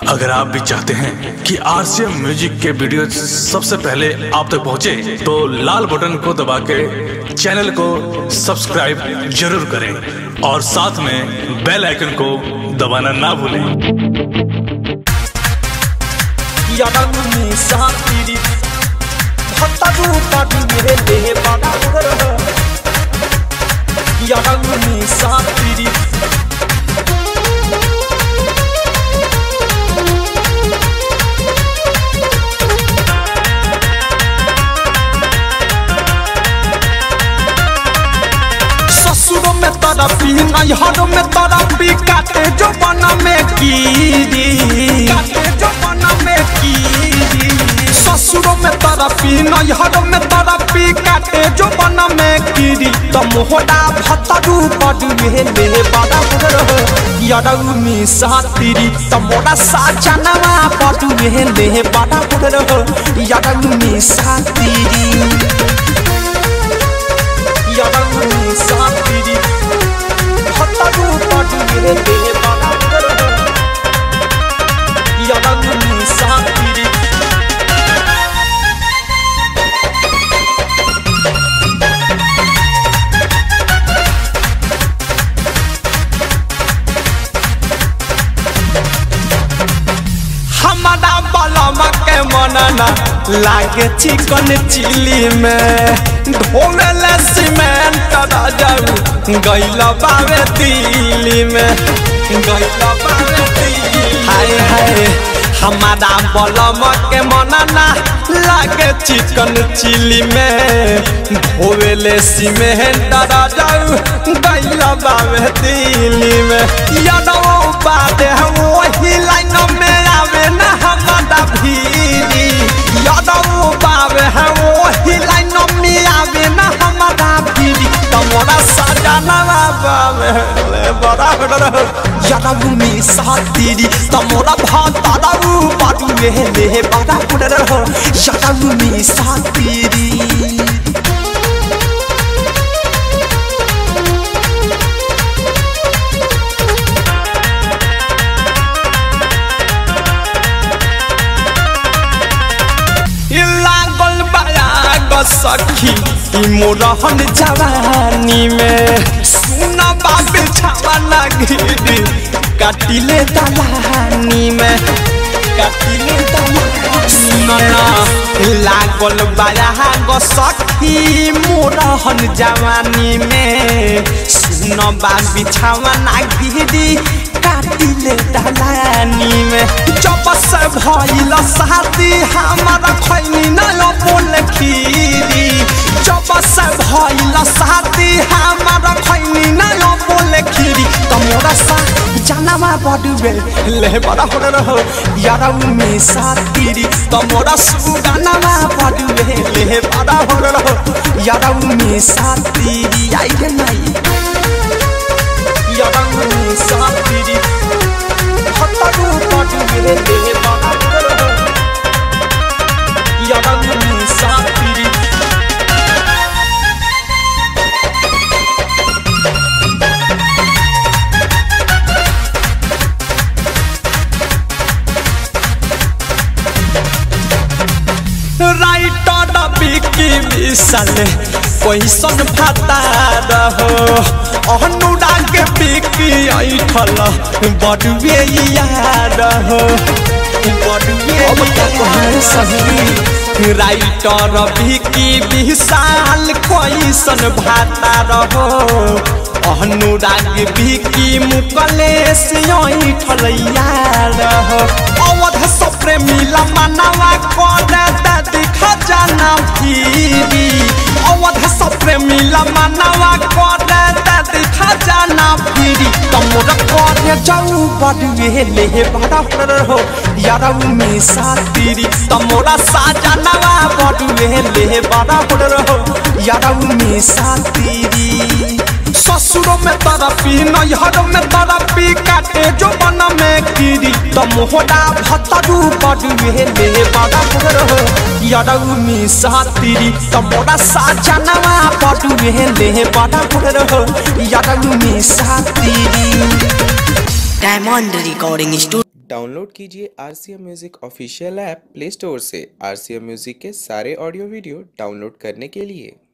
अगर आप भी चाहते हैं कि आरसीएम म्यूजिक के वीडियो सबसे पहले आप तक पहुंचे, तो लाल बटन को दबा के चैनल को सब्सक्राइब जरूर करें और साथ में बेल आइकन को दबाना ना भूलें यादवनी सातीरी हत्तारू पाटी मेरे देह बाबा यादवनी सातीरी ससुरों में तरफी नैहरों में तरफी काटे जो बना में कीरी काटे जो बना में कीरी ससुरों में तरफी नैहरों में तरफी काटे जो बना में कीरी तो मोहरा भतरू पड़ुए ले बड़ा यरऊ में सातीरी तो मोरा साजनवा पड़ुए ले बड़ा यरऊ में सातीरी यादवनी सातीरी हत्तारू पाटी मेरे देह बाबा यादवनी सातीरी हमारा बलमा के मनना लागे चिकन चिली में ढोले सीमेंट जाऊ गैल बावे दिल्ली में गैल बावे दिल्ली हाय हाय हमारा बलम के मनना लागे चिकन चिली में ढोले सीमेंट जाऊ गैल बावे दिल्ली में यादव बात है वही लाइन में आवे ना हमारा भीरी यादव बावे है वही लाइन में आवे ना हमारा भीरी तमोरा सजना बावे ले बड़ा बड़ा यादव में सातीरी तमोरा भातारा बाटू में ले बड़ा बड़ा यादव में सातीरी लागल बयाग सखी ई मोरहन जवानी में सुन बाबे छावा गिरी काटिले दलानी में काटिले दलानी लागल बयाग सखी मोरहन जवानी में सुन बाबे छावा गिरी काटिले दलानी में जब से भइल शादी हमारा खैनी न बोल खीरी जब से भइल शादी हमारा खैनी न बोल खीरी तमोरा सा जानवा बडुबे ले बड़ा हो रहो यारा में सातीरी तमोरा सुगानवा बडुबे ले बड़ा हो रहो यारा में सातीरी आई रे नाई यारा में सातीरी हत्तारू पाटू मेरे देह बाबा यादवनी सातीरी राइटर बिकी विशाल कैसन फता रहो अनुराग बिकी ऐठल बडुए यार हो बडुए राइटर बिकी विशाल कैसन भाता रहो अनुराग बिकी मुकलेश ऐठल यार हो अवध सप्रेमिला मनवा कर दिखा जाना फिरी अवध सप्रेमिला मनवा कर दिखा जाना फिरी तमोर कर जाऊ बडुए ले बड़ा हो यारऊ में सातीरी तमोरा साजनवा बडुए ले बड़ा हो यारऊ में सातीरी ससुरों में तरफी नैहरों में तरफी काटे जो बन में कीरी तो मोहरा भतरू बडुए ले बड़ा हो यारऊ में सातीरी तो मोरा साजनवा बडुए ले बड़ा हो यारऊ में सातीरी डायमंड रिकॉर्डिंग स्टूडियो डाउनलोड कीजिए R C M music official app play store से आर सी एम म्यूज़िक के सारे ऑडियो वीडियो डाउनलोड करने के लिए